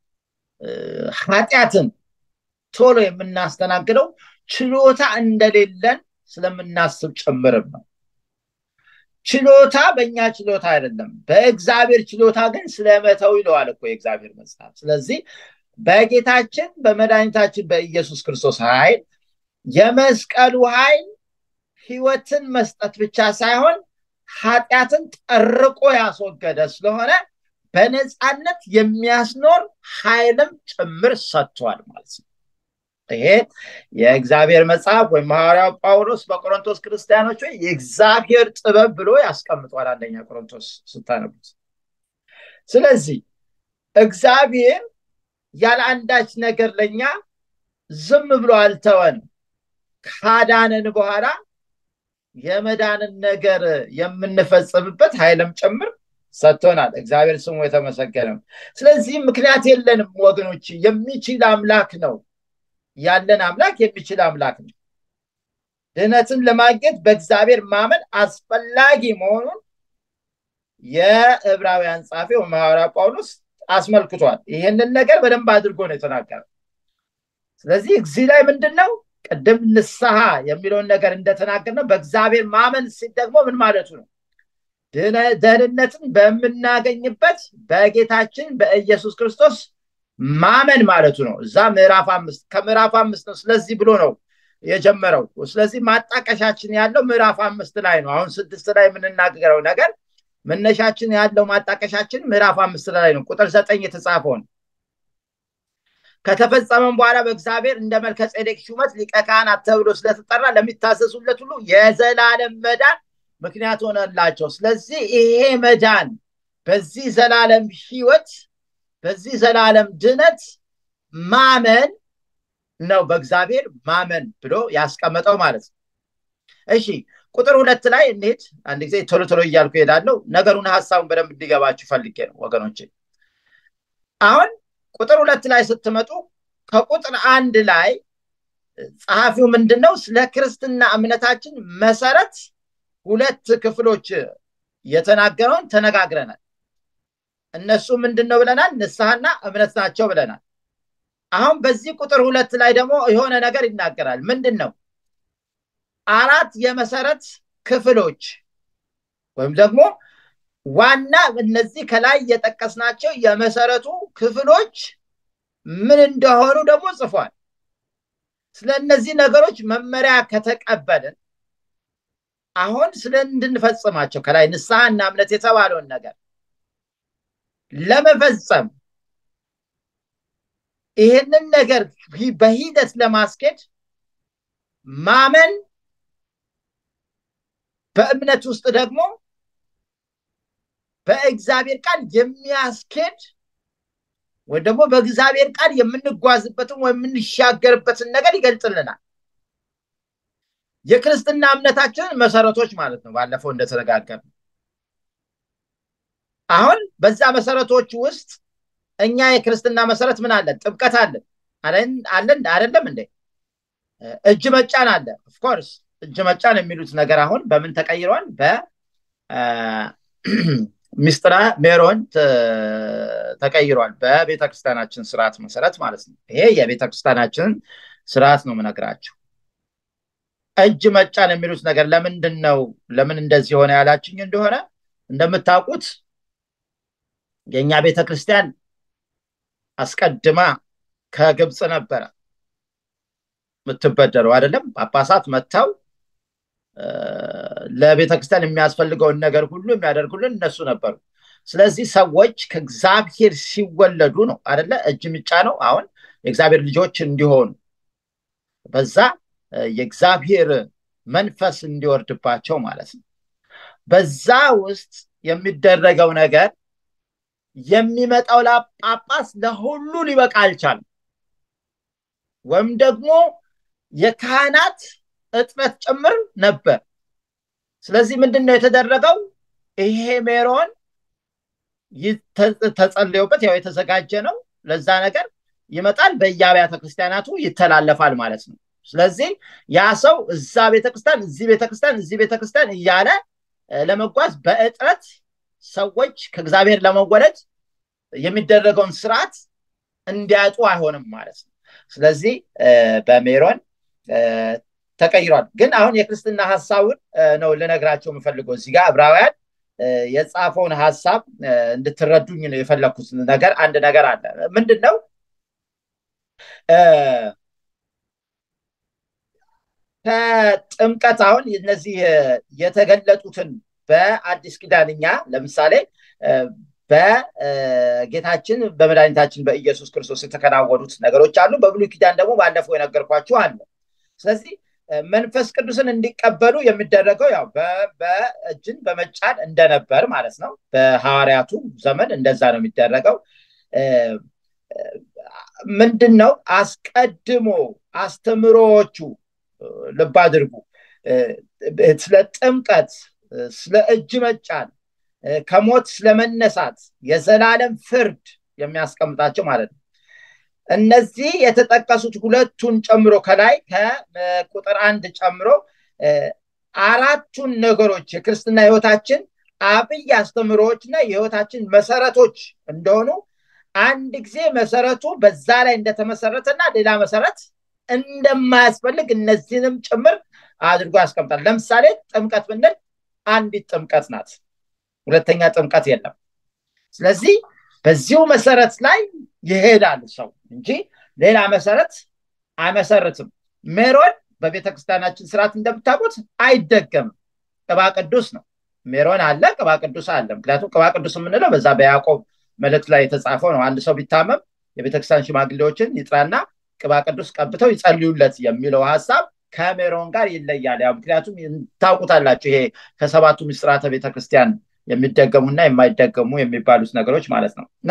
ኃጢአትን ቶሎ የምናስተናግደው ችሎታ እንደሌለን ስለምናስብ ጭምርም ነው። ችሎታ በእኛ ችሎታ አይደለም፣ በእግዚአብሔር ችሎታ ግን ስለመተው ይለዋል እኮ የእግዚአብሔር መጽሐፍ። ስለዚህ በጌታችን በመድኃኒታችን በኢየሱስ ክርስቶስ ኃይል የመስቀሉ ኃይል ህይወትን መስጠት ብቻ ሳይሆን ኃጢአትን ጠርቆ ያስወገደ ስለሆነ በነፃነት የሚያስኖር ኃይልም ጭምር ሰጥቷል ማለት ነው። ይሄ የእግዚአብሔር መጽሐፍ ወይም ሐዋርያው ጳውሎስ በቆሮንቶስ ክርስቲያኖች ወይ የእግዚአብሔር ጥበብ ብሎ ያስቀምጧል። አንደኛ ቆሮንቶስ ስታነቡት። ስለዚህ እግዚአብሔር ያለ አንዳች ነገር ለኛ ዝም ብሎ አልተወን። ካዳንን በኋላ የመዳንን ነገር የምንፈጽምበት ኃይልም ጭምር ሰጥቶናል። እግዚአብሔር ስሙ የተመሰገነ። ስለዚህ ምክንያት የለንም ወገኖች፣ የሚችል አምላክ ነው ያለን አምላክ የሚችል አምላክ ነው። ድህነትን ለማግኘት በእግዚአብሔር ማመን አስፈላጊ መሆኑን የዕብራውያን ጻፊ ሐዋርያ ጳውሎስ አስመልክቷል። ይህንን ነገር በደንብ አድርጎ ነው የተናገረው። ስለዚህ እዚህ ላይ ምንድን ነው ቅድም ንስሐ የሚለውን ነገር እንደተናገር ነው በእግዚአብሔር ማመን ሲል ደግሞ ምን ማለቱ ነው? ደህንነትን በምናገኝበት በጌታችን በኢየሱስ ክርስቶስ ማመን ማለቱ ነው። እዛ ምዕራፍ አምስት ከምዕራፍ አምስት ነው። ስለዚህ ብሎ ነው የጀመረው። ስለዚህ ማጣቀሻችን ያለው ምዕራፍ አምስት ላይ ነው። አሁን ስድስት ላይ የምንናገረው ነገር መነሻችን ያለው ማጣቀሻችን ምዕራፍ አምስት ላይ ነው። ቁጥር ዘጠኝ የተጻፈውን ከተፈጸመም በኋላ በእግዚአብሔር እንደ መልከ ጼዴቅ ሹመት ሊቀ ካህናት ተብሎ ስለተጠራ ለሚታዘዙለት ሁሉ የዘላለም መዳን ምክንያት ሆነላቸው። ስለዚህ ይሄ መዳን በዚህ ዘላለም ህይወት በዚህ ዘላለም ድነት ማመን ነው። በእግዚአብሔር ማመን ብሎ ያስቀመጠው ማለት ነው። እሺ ቁጥር ሁለት ላይ እንሄድ። አንድ ጊዜ ቶሎ ቶሎ እያልኩ እሄዳለሁ። ነገሩን ሀሳቡን በደንብ እንዲገባችሁ ፈልጌ ነው ወገኖቼ። አሁን ቁጥር ሁለት ላይ ስትመጡ ከቁጥር አንድ ላይ ጸሐፊው ምንድን ነው ስለ ክርስትና እምነታችን መሰረት ሁለት ክፍሎች የተናገረውን ተነጋግረናል። እነሱ ምንድን ነው ብለናል? ንስሐና እምነት ናቸው ብለናል። አሁን በዚህ ቁጥር ሁለት ላይ ደግሞ የሆነ ነገር ይናገራል። ምንድን ነው? አራት የመሰረት ክፍሎች ወይም ደግሞ ዋና እነዚህ ከላይ የጠቀስናቸው የመሰረቱ ክፍሎች ምን እንደሆኑ ደግሞ ጽፏል። ስለ እነዚህ ነገሮች መመሪያ ከተቀበልን አሁን ስለ እንድንፈጽማቸው ከላይ ንስሐና እምነት የተባለውን ነገር ለመፈጸም ይህንን ነገር በሂደት ለማስኬድ ማመን በእምነት ውስጥ ደግሞ በእግዚአብሔር ቃል የሚያስኬድ ወይ ደግሞ በእግዚአብሔር ቃል የምንጓዝበትን ወይ የምንሻገርበትን ነገር ይገልጽልናል። የክርስትና እምነታችንን መሰረቶች ማለት ነው። ባለፈው እንደተነጋገር አሁን በዛ መሰረቶች ውስጥ እኛ የክርስትና መሰረት ምን አለን? ጥምቀት አለን አለን አይደለም እንዴ? እጅ መጫን አለ። ኦፍኮርስ እጅ መጫን የሚሉት ነገር አሁን በምን ተቀይሯል? በሚስጥራ ሜሮን ተቀይሯል። በቤተክርስቲያናችን ስርዓት መሰረት ማለት ነው። ይሄ የቤተክርስቲያናችንን ስርዓት ነው ምነግራቸው። እጅ መጫን የሚሉት ነገር ለምንድን ነው ለምን እንደዚህ ሆነ ያላችኝ እንደሆነ እንደምታውቁት የእኛ ቤተክርስቲያን አስቀድማ ከግብፅ ነበረ የምትበደረው አይደለም። ጳጳሳት መጥተው ለቤተክርስቲያን የሚያስፈልገውን ነገር ሁሉ የሚያደርጉልን እነሱ ነበሩ። ስለዚህ ሰዎች ከእግዚአብሔር ሲወለዱ ነው አደለ እጅ ምጫ ነው አሁን የእግዚአብሔር ልጆች እንዲሆኑ በዛ የእግዚአብሔር መንፈስ እንዲወርድባቸው ማለት ነው። በዛ ውስጥ የሚደረገው ነገር የሚመጣው ጳጳስ ለሁሉ ሊበቃ አልቻለም። ወይም ደግሞ የካህናት እጥረት ጭምር ነበር። ስለዚህ ምንድን ነው የተደረገው? ይሄ ሜሮን ተጸልዮበት ያው የተዘጋጀ ነው ለዛ ነገር ይመጣል፣ በየአብያተ ክርስቲያናቱ ይተላለፋል ማለት ነው። ስለዚህ ያ ሰው እዛ ቤተክርስቲያን፣ እዚህ ቤተክርስቲያን፣ እዚህ ቤተክርስቲያን እያለ ለመጓዝ በእጥረት ሰዎች ከእግዚአብሔር ለመወለድ የሚደረገውን ስርዓት እንዲያጡ አይሆንም ማለት ነው። ስለዚህ በሜሮን ተቀይሯል። ግን አሁን የክርስትና ሀሳቡን ነው ልነግራቸው የምፈልገው እዚህ ጋር ዕብራውያን የጻፈውን ሀሳብ እንድትረዱኝ ነው የፈለግኩት ነገር አንድ ነገር አለ። ምንድን ነው ከጥምቀት አሁን እነዚህ የተገለጡትን በአዲስ ኪዳን እኛ ለምሳሌ በጌታችን በመድኃኒታችን በኢየሱስ ክርስቶስ የተከናወኑት ነገሮች አሉ። በብሉይ ኪዳን ደግሞ ባለፈው የነገርኳችሁ አለ። ስለዚህ መንፈስ ቅዱስን እንዲቀበሉ የሚደረገው ያው በእጅን በመጫን እንደነበር ማለት ነው። በሐዋርያቱ ዘመን እንደዛ ነው የሚደረገው። ምንድን ነው አስቀድሞ አስተምሮዎቹ ልብ አድርጉ፣ ስለ ጥምቀት፣ ስለ እጅ መጫን፣ ከሞት ስለመነሳት፣ የዘላለም ፍርድ የሚያስቀምጣቸው ማለት ነው። እነዚህ የተጠቀሱት ሁለቱን ጨምሮ ከላይ ከቁጥር አንድ ጨምሮ አራቱን ነገሮች የክርስትና ህይወታችን አብይ አስተምሮዎች እና የህይወታችን መሰረቶች እንደሆኑ አንድ ጊዜ መሰረቱ በዛ ላይ እንደተመሰረተና ሌላ መሰረት እንደማያስፈልግ እነዚህንም ጭምር አድርጎ ያስቀምጣል። ለምሳሌ ጥምቀት ብንል አንዲት ጥምቀት ናት፣ ሁለተኛ ጥምቀት የለም። ስለዚህ በዚሁ መሰረት ላይ ይሄዳል ሰው እንጂ ሌላ መሰረት አይመሰርትም። ሜሮን በቤተ ክርስቲያናችን ስርዓት እንደምታውቁት አይደገምም። ቅባ ቅዱስ ነው። ሜሮን አለ፣ ቅባ ቅዱስ አለ። ምክንያቱም ቅባ ቅዱስ የምንለው በዛ በያዕቆብ መልእክት ላይ የተጻፈው ነው። አንድ ሰው ቢታመም የቤተክርስቲያን ሽማግሌዎችን ይጥራና ቅባ ቅዱስ ቀብተው ይጸልዩለት የሚለው ሀሳብ ከሜሮን ጋር ይለያል። ያው ምክንያቱም ታውቁታላችሁ ይሄ ከሰባቱ ምስጢራተ ቤተክርስቲያን የሚደገሙና የማይደገሙ የሚባሉት ነገሮች ማለት ነው እና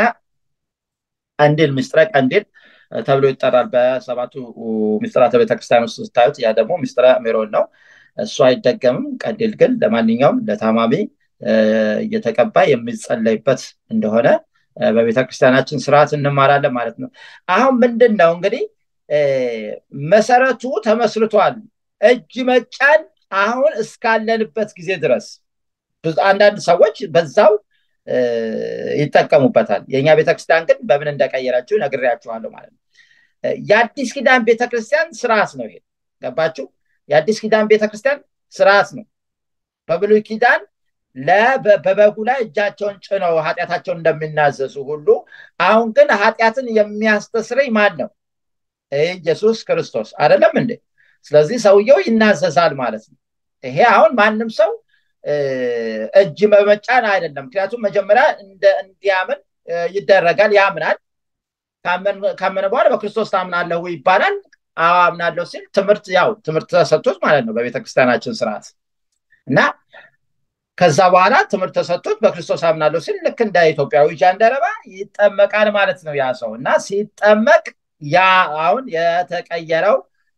ቀንዲል ምስጢረ ቀንዲል ተብሎ ይጠራል። በሰባቱ ምስጢራተ ቤተክርስቲያን ውስጥ ስታዩት ያ ደግሞ ምስጢረ ሜሮን ነው። እሱ አይደገምም። ቀንዲል ግን ለማንኛውም ለታማሚ እየተቀባ የሚጸለይበት እንደሆነ በቤተክርስቲያናችን ስርዓት እንማራለን ማለት ነው። አሁን ምንድን ነው እንግዲህ መሰረቱ ተመስርቷል። እጅ መጫን አሁን እስካለንበት ጊዜ ድረስ አንዳንድ ሰዎች በዛው ይጠቀሙበታል። የእኛ ቤተክርስቲያን ግን በምን እንደቀየራችሁ ነግሬያችኋለሁ ማለት ነው። የአዲስ ኪዳን ቤተክርስቲያን ስርዓት ነው ይሄ። ገባችሁ? የአዲስ ኪዳን ቤተክርስቲያን ስርዓት ነው። በብሉይ ኪዳን በበጉ ላይ እጃቸውን ጭነው ኃጢአታቸውን እንደሚናዘዙ ሁሉ አሁን ግን ኃጢአትን የሚያስተስረኝ ማን ነው? ኢየሱስ ክርስቶስ አይደለም እንዴ? ስለዚህ ሰውየው ይናዘዛል ማለት ነው። ይሄ አሁን ማንም ሰው እጅ በመጫን አይደለም። ምክንያቱም መጀመሪያ እንዲያምን ይደረጋል። ያምናል። ካመነ በኋላ በክርስቶስ ታምናለሁ ይባላል። አዎ አምናለሁ ሲል ትምህርት ያው ትምህርት ተሰጥቶት ማለት ነው በቤተክርስቲያናችን ስርዓት እና ከዛ በኋላ ትምህርት ተሰጥቶት በክርስቶስ አምናለሁ ሲል ልክ እንደ ኢትዮጵያዊ ጃንደረባ ይጠመቃል ማለት ነው ያ ሰው እና ሲጠመቅ ያ አሁን የተቀየረው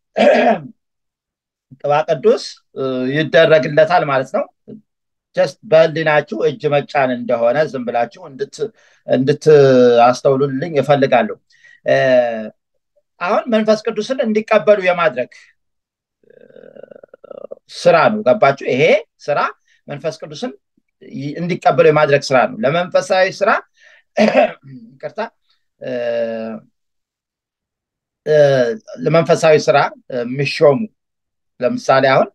ቅባ ቅዱስ ይደረግለታል ማለት ነው። ጀስት በህሊናችሁ እጅ መጫን እንደሆነ ዝም ብላችሁ እንድትአስተውሉልኝ እፈልጋለሁ። አሁን መንፈስ ቅዱስን እንዲቀበሉ የማድረግ ስራ ነው። ገባችሁ? ይሄ ስራ መንፈስ ቅዱስን እንዲቀበሉ የማድረግ ስራ ነው። ለመንፈሳዊ ስራ ይቅርታ፣ ለመንፈሳዊ ስራ የሚሾሙ ለምሳሌ አሁን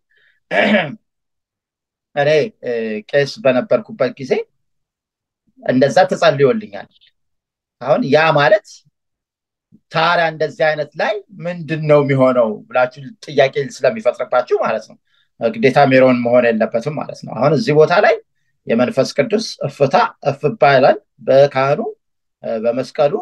እኔ ቄስ በነበርኩበት ጊዜ እንደዛ ተጸልዮልኛል። አሁን ያ ማለት ታዲያ እንደዚህ አይነት ላይ ምንድን ነው የሚሆነው ብላችሁ ጥያቄ ስለሚፈጥርባችሁ ማለት ነው። ግዴታ ሜሮን መሆን የለበትም ማለት ነው። አሁን እዚህ ቦታ ላይ የመንፈስ ቅዱስ እፍታ እፍ ይባላል። በካህኑ በመስቀሉ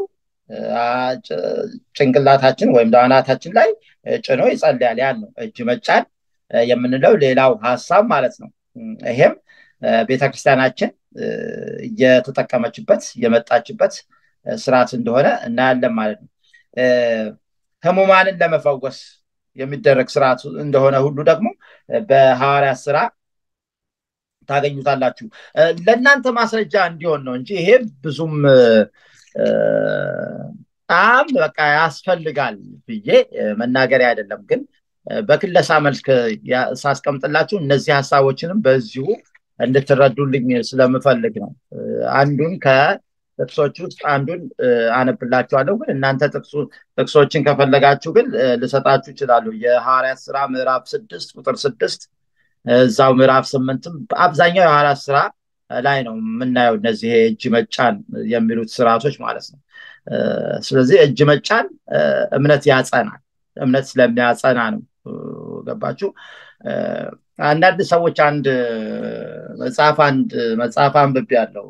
ጭንቅላታችን ወይም አናታችን ላይ ጭኖ ይጸልያል። ያን ነው እጅ መጫን የምንለው ሌላው ሀሳብ ማለት ነው። ይሄም ቤተክርስቲያናችን እየተጠቀመችበት የመጣችበት ስርዓት እንደሆነ እናያለን ማለት ነው። ህሙማንን ለመፈወስ የሚደረግ ስርዓት እንደሆነ ሁሉ ደግሞ በሐዋርያት ስራ ታገኙታላችሁ። ለእናንተ ማስረጃ እንዲሆን ነው እንጂ ይሄ ብዙም በጣም በቃ ያስፈልጋል ብዬ መናገር አይደለም፣ ግን በክለሳ መልክ ሳስቀምጥላችሁ እነዚህ ሀሳቦችንም በዚሁ እንድትረዱልኝ ስለምፈልግ ነው። አንዱን ከጥቅሶች ውስጥ አንዱን አነብላችኋለሁ፣ ግን እናንተ ጥቅሶችን ከፈለጋችሁ ግን ልሰጣችሁ ይችላሉ። የሐዋርያት ስራ ምዕራፍ ስድስት ቁጥር ስድስት እዛው ምዕራፍ ስምንትም በአብዛኛው የሐዋርያት ስራ ላይ ነው የምናየው እነዚህ እጅ መጫን የሚሉት ስርዓቶች ማለት ነው። ስለዚህ እጅ መጫን እምነት ያጸናል። እምነት ስለሚያጸና ነው። ገባችሁ? አንዳንድ ሰዎች አንድ መጽሐፍ አንድ መጽሐፍ አንብቤ ያለው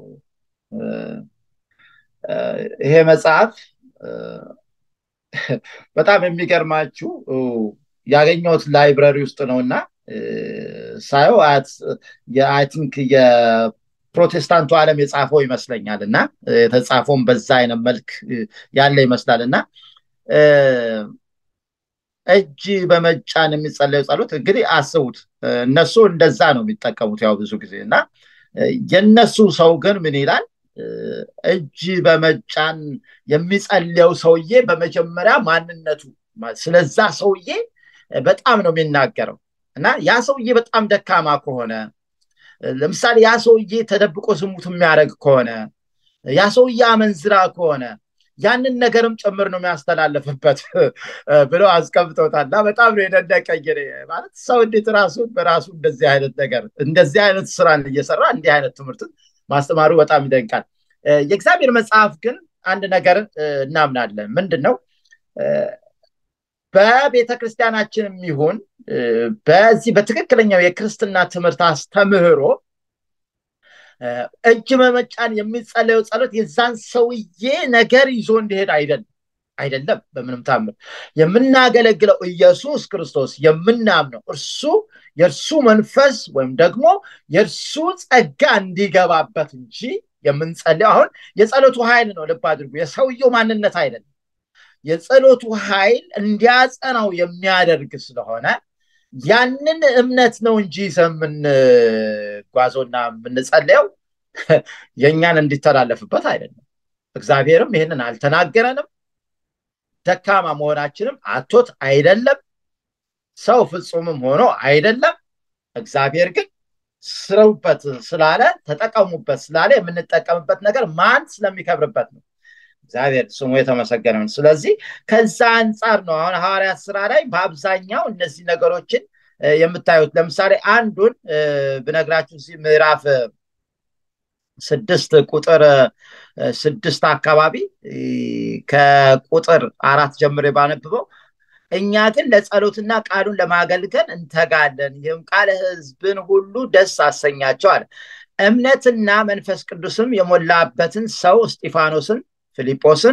ይሄ መጽሐፍ በጣም የሚገርማችሁ ያገኘሁት ላይብረሪ ውስጥ ነው እና ሳየው አይ ቲንክ የፕሮቴስታንቱ ዓለም የጻፈው ይመስለኛል እና የተጻፈውን በዛ አይነት መልክ ያለ ይመስላል እና እጅ በመጫን የሚጸለዩ ጸሎት እንግዲህ አስቡት፣ እነሱ እንደዛ ነው የሚጠቀሙት ያው ብዙ ጊዜ እና የነሱ ሰው ግን ምን ይላል? እጅ በመጫን የሚጸልየው ሰውዬ በመጀመሪያ ማንነቱ ስለዛ ሰውዬ በጣም ነው የሚናገረው እና ያ ሰውዬ በጣም ደካማ ከሆነ ለምሳሌ ያ ሰውዬ ተደብቆ ዝሙት የሚያደርግ ከሆነ ያ ሰውዬ አመንዝራ ከሆነ ያንን ነገርም ጭምር ነው የሚያስተላልፍበት ብለው አስቀምጠውታል እና በጣም ነው የደነቀኝ። ማለት ሰው እንዴት ራሱን በራሱ እንደዚህ አይነት ነገር እንደዚህ አይነት ስራን እየሰራ እንዲህ አይነት ትምህርትን ማስተማሩ በጣም ይደንቃል። የእግዚአብሔር መጽሐፍ ግን አንድ ነገር እናምናለን። ምንድን ነው? በቤተ ክርስቲያናችንም ይሁን በዚህ በትክክለኛው የክርስትና ትምህርት አስተምህሮ እጅ በመጫን የሚጸለየው ጸሎት የዛን ሰውዬ ነገር ይዞ እንዲሄድ አይደለም አይደለም። በምንም ታምር የምናገለግለው ኢየሱስ ክርስቶስ የምናምነው እርሱ የእርሱ መንፈስ ወይም ደግሞ የእርሱ ጸጋ እንዲገባበት እንጂ የምንጸልየው አሁን የጸሎቱ ኃይል ነው። ልብ አድርጉ፣ የሰውየው ማንነት አይደለም። የጸሎቱ ኃይል እንዲያጸናው የሚያደርግ ስለሆነ ያንን እምነት ነው እንጂ የምንጓዘውና የምንጸልየው የእኛን እንዲተላለፍበት አይደለም። እግዚአብሔርም ይህንን አልተናገረንም። ደካማ መሆናችንም አቶት አይደለም። ሰው ፍጹምም ሆኖ አይደለም። እግዚአብሔር ግን ስሩበት ስላለ ተጠቀሙበት ስላለ የምንጠቀምበት ነገር ማን ስለሚከብርበት ነው። እግዚአብሔር ስሙ የተመሰገነ ስለዚህ ከዛ አንጻር ነው አሁን ሐዋርያት ስራ ላይ በአብዛኛው እነዚህ ነገሮችን የምታዩት። ለምሳሌ አንዱን ብነግራችሁ እዚህ ምዕራፍ ስድስት ቁጥር ስድስት አካባቢ ከቁጥር አራት ጀምሬ ባነብበው እኛ ግን ለጸሎትና ቃሉን ለማገልገል እንተጋለን፣ ይህም ቃል ሕዝብን ሁሉ ደስ አሰኛቸው አለ። እምነትና መንፈስ ቅዱስም የሞላበትን ሰው እስጢፋኖስን፣ ፊልጶስን፣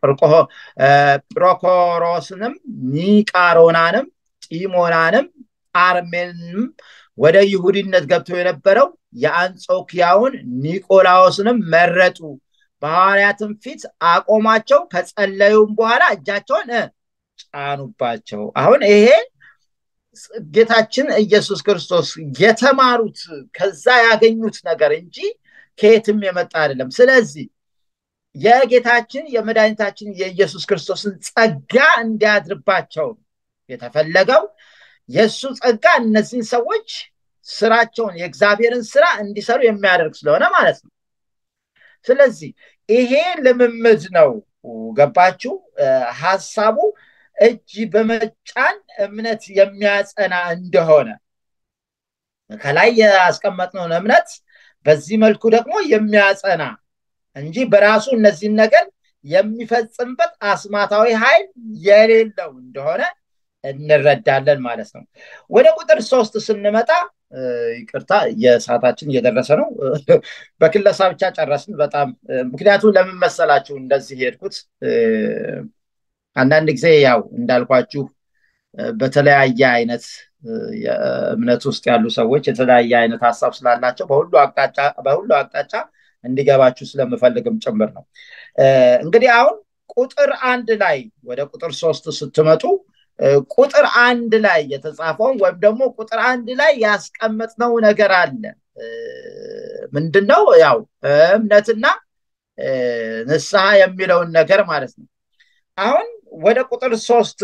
ጵሮኮሮስንም፣ ኒቃሮናንም፣ ጢሞናንም፣ ጳርሜንም ወደ ይሁዲነት ገብቶ የነበረው የአንጾኪያውን ኒቆላዎስንም መረጡ። በሐዋርያትም ፊት አቆማቸው። ከጸለዩም በኋላ እጃቸውን ጫኑባቸው። አሁን ይሄ ጌታችን ኢየሱስ ክርስቶስ የተማሩት ከዛ ያገኙት ነገር እንጂ ከየትም የመጣ አይደለም። ስለዚህ የጌታችን የመድኃኒታችን የኢየሱስ ክርስቶስን ጸጋ እንዲያድርባቸው የተፈለገው የእሱ ጸጋ እነዚህን ሰዎች ስራቸውን የእግዚአብሔርን ስራ እንዲሰሩ የሚያደርግ ስለሆነ ማለት ነው። ስለዚህ ይሄ ልምምድ ነው። ገባችሁ? ሀሳቡ እጅ በመጫን እምነት የሚያጸና እንደሆነ ከላይ ያስቀመጥነውን እምነት በዚህ መልኩ ደግሞ የሚያጸና እንጂ በራሱ እነዚህን ነገር የሚፈጽምበት አስማታዊ ኃይል የሌለው እንደሆነ እንረዳለን ማለት ነው። ወደ ቁጥር ሶስት ስንመጣ ይቅርታ የሰዓታችን እየደረሰ ነው። በክለሳ ብቻ ጨረስን። በጣም ምክንያቱም ለምን መሰላችሁ እንደዚህ ሄድኩት? አንዳንድ ጊዜ ያው እንዳልኳችሁ በተለያየ አይነት የእምነት ውስጥ ያሉ ሰዎች የተለያየ አይነት ሀሳብ ስላላቸው በሁሉ አቅጣጫ እንዲገባችሁ ስለምፈልግም ጭምር ነው። እንግዲህ አሁን ቁጥር አንድ ላይ ወደ ቁጥር ሶስት ስትመጡ ቁጥር አንድ ላይ የተጻፈውን ወይም ደግሞ ቁጥር አንድ ላይ ያስቀመጥነው ነገር አለ። ምንድነው? ያው እምነትና ንስሐ የሚለውን ነገር ማለት ነው። አሁን ወደ ቁጥር ሶስት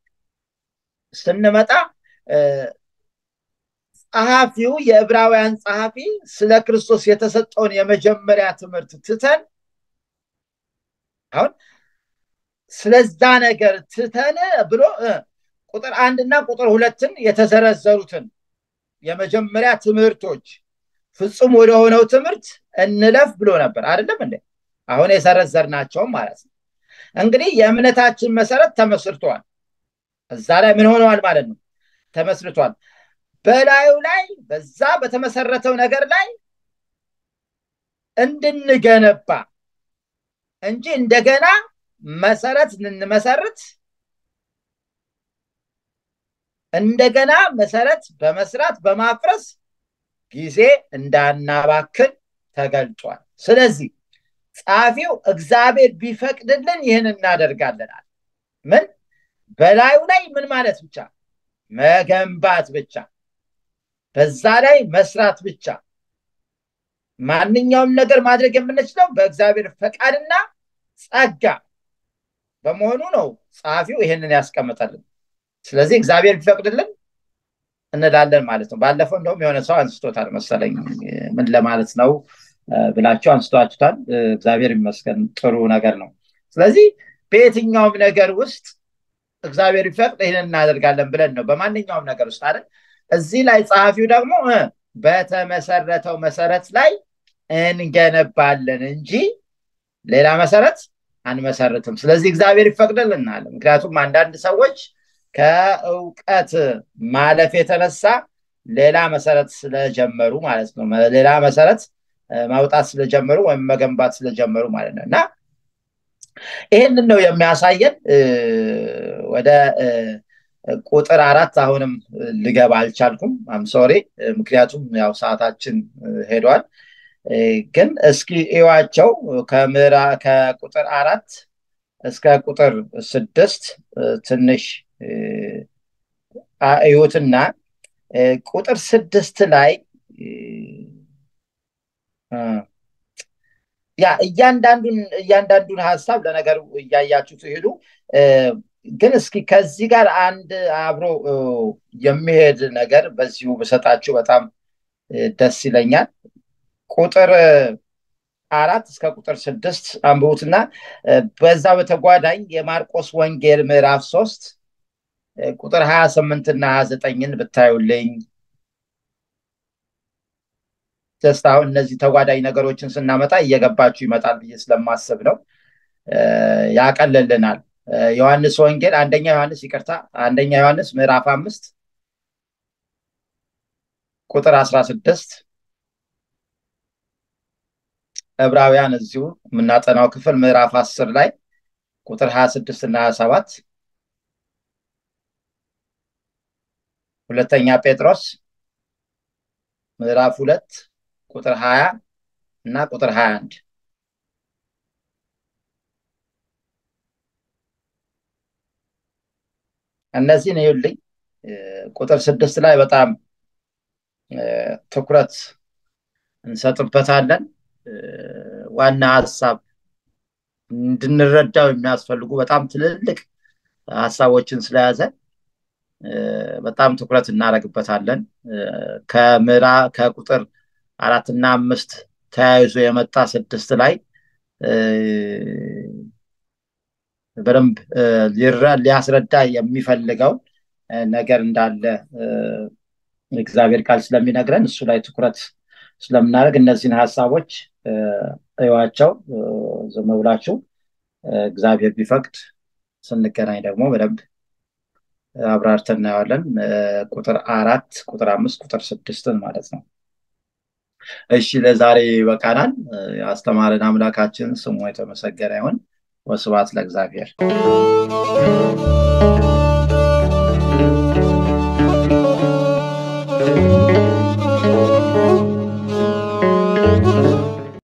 ስንመጣ ጸሐፊው የዕብራውያን ጸሐፊ ስለ ክርስቶስ የተሰጠውን የመጀመሪያ ትምህርት ትተን አሁን ስለዛ ነገር ትተን ብሎ ቁጥር አንድና ቁጥር ሁለትን የተዘረዘሩትን የመጀመሪያ ትምህርቶች ፍጹም ወደሆነው ትምህርት እንለፍ ብሎ ነበር አይደለም እንዴ አሁን የሰረዘርናቸውም ማለት ነው እንግዲህ የእምነታችን መሰረት ተመስርቷል እዛ ላይ ምን ሆነዋል ማለት ነው ተመስርቷል በላዩ ላይ በዛ በተመሰረተው ነገር ላይ እንድንገነባ እንጂ እንደገና መሰረት እንመሰርት እንደገና መሰረት በመስራት በማፍረስ ጊዜ እንዳናባክን ተገልጧል ስለዚህ ጸሐፊው እግዚአብሔር ቢፈቅድልን ይህን እናደርጋለናል ምን በላዩ ላይ ምን ማለት ብቻ መገንባት ብቻ በዛ ላይ መስራት ብቻ ማንኛውም ነገር ማድረግ የምንችለው በእግዚአብሔር ፈቃድና ጸጋ በመሆኑ ነው ጸሐፊው ይህንን ያስቀምጠልን ስለዚህ እግዚአብሔር ቢፈቅድልን እንላለን ማለት ነው ባለፈው እንደውም የሆነ ሰው አንስቶታል መሰለኝ ምን ለማለት ነው ብላቸው አንስቷችሁታል እግዚአብሔር ይመስገን ጥሩ ነገር ነው ስለዚህ በየትኛውም ነገር ውስጥ እግዚአብሔር ቢፈቅድ ይህን እናደርጋለን ብለን ነው በማንኛውም ነገር ውስጥ አይደል እዚህ ላይ ጸሐፊው ደግሞ በተመሰረተው መሰረት ላይ እንገነባለን እንጂ ሌላ መሰረት አንመሰርትም ስለዚህ እግዚአብሔር ይፈቅድልናል ምክንያቱም አንዳንድ ሰዎች ከእውቀት ማለፍ የተነሳ ሌላ መሰረት ስለጀመሩ ማለት ነው ሌላ መሰረት ማውጣት ስለጀመሩ ወይም መገንባት ስለጀመሩ ማለት ነው እና ይህንን ነው የሚያሳየን ወደ ቁጥር አራት አሁንም ልገባ አልቻልኩም አምሶሪ ምክንያቱም ያው ሰዓታችን ሄዷል ግን እስኪ እዋቸው ከምራ ከቁጥር አራት እስከ ቁጥር ስድስት ትንሽ እዩትና ቁጥር ስድስት ላይ ያ እያንዳንዱን እያንዳንዱን ሀሳብ ለነገሩ እያያችሁ ትሄዱ ግን እስኪ ከዚህ ጋር አንድ አብሮ የሚሄድ ነገር በዚሁ ብሰጣችሁ በጣም ደስ ይለኛል ቁጥር አራት እስከ ቁጥር ስድስት አንብቡትና በዛ በተጓዳኝ የማርቆስ ወንጌል ምዕራፍ ሶስት ቁጥር ሀያ ስምንት እና ሀያ ዘጠኝን ብታዩልኝ ጀስት አሁን እነዚህ ተጓዳኝ ነገሮችን ስናመጣ እየገባችሁ ይመጣል ብዬ ስለማስብ ነው ያቀልልናል ዮሐንስ ወንጌል አንደኛ ዮሐንስ ይቅርታ አንደኛ ዮሐንስ ምዕራፍ አምስት ቁጥር አስራ ስድስት ዕብራውያን እዚሁ የምናጠናው ክፍል ምዕራፍ አስር ላይ ቁጥር ሀያ ስድስት እና ሀያ ሰባት ሁለተኛ ጴጥሮስ ምዕራፍ ሁለት ቁጥር ሀያ እና ቁጥር ሀያ አንድ እነዚህን ይዩልኝ ቁጥር ስድስት ላይ በጣም ትኩረት እንሰጥበታለን ዋና ሀሳብ እንድንረዳው የሚያስፈልጉ በጣም ትልልቅ ሀሳቦችን ስለያዘ በጣም ትኩረት እናደረግበታለን ከምራ ከቁጥር አራትና አምስት ተያይዞ የመጣ ስድስት ላይ በደንብ ሊያስረዳ የሚፈልገው ነገር እንዳለ እግዚአብሔር ቃል ስለሚነግረን እሱ ላይ ትኩረት ስለምናደርግ እነዚህን ሀሳቦች እዩዋቸው ዝም ብላችሁ እግዚአብሔር ቢፈቅድ ስንገናኝ ደግሞ በደንብ አብራርተን እናየዋለን ቁጥር አራት ቁጥር አምስት ቁጥር ስድስትን ማለት ነው እሺ ለዛሬ ይበቃናል አስተማረን አምላካችን ስሙ የተመሰገነ ይሁን ወስባት ለእግዚአብሔር